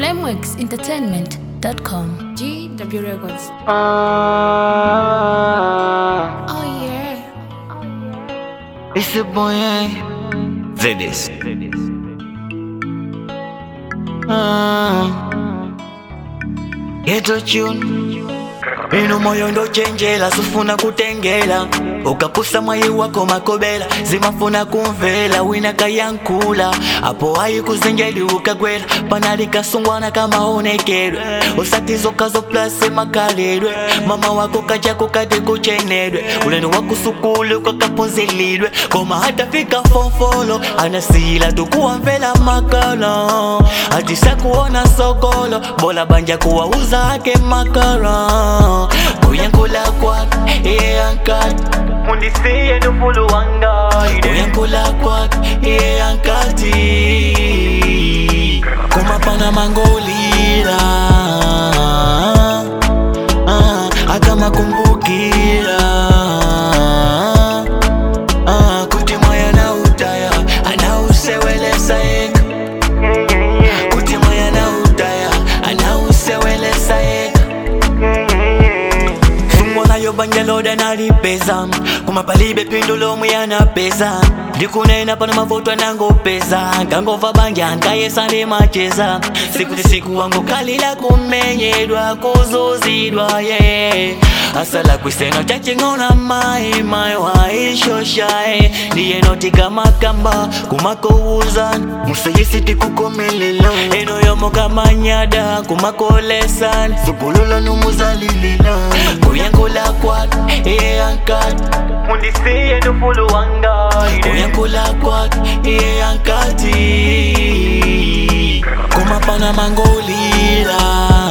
lamexentertainment.com. GW Records. Ah, Oh yeah. it's the boy, eh? Zedis. Ah, Ghetto tune ino moyo ndochenjela sufuna kutengela ukapusa mwayi wako makobela zimafuna kumvela wina kayankula apo ayi kuzenjeli ukagwela panali kasungwana kamaonekedwe usatizokazo plase makalelwe mama wako kachako kati kuchenedwe ulendo wakusukulu kwakapunzilidwe koma hatafika fofolo anasila tukuwamvela makala atisakuona sokolo bola banja kuwauza ake makara kuyankula kwake iyankati mundisiye nufulu wangaide kuyankula kwake iyankati kumapana mangolila ah, akamakumbukira ah, kuti moyo anautaya anausewelesa eka kuti moyo anautaya anausewelesa eka sungwanayo banja loda nalipeza kumapalibe pindu lomwe yanapeza ndikunena pano mavuto anangopeza ngangova banja nkayesa ndi macheza sikuti siku wangu kalila kumenyedwa kuzuzidwa ye asala kwiseno chaching'ona mai mai waishoshae ndiye notika makamba kumakouza musayisiti kukomelela eno yomo kamanyada kumakolesan zugulula numuzalilila kuyankula kwake iyankati mundisiye nufulu wangaide kuyankula kwake iyankati kumapana mangolila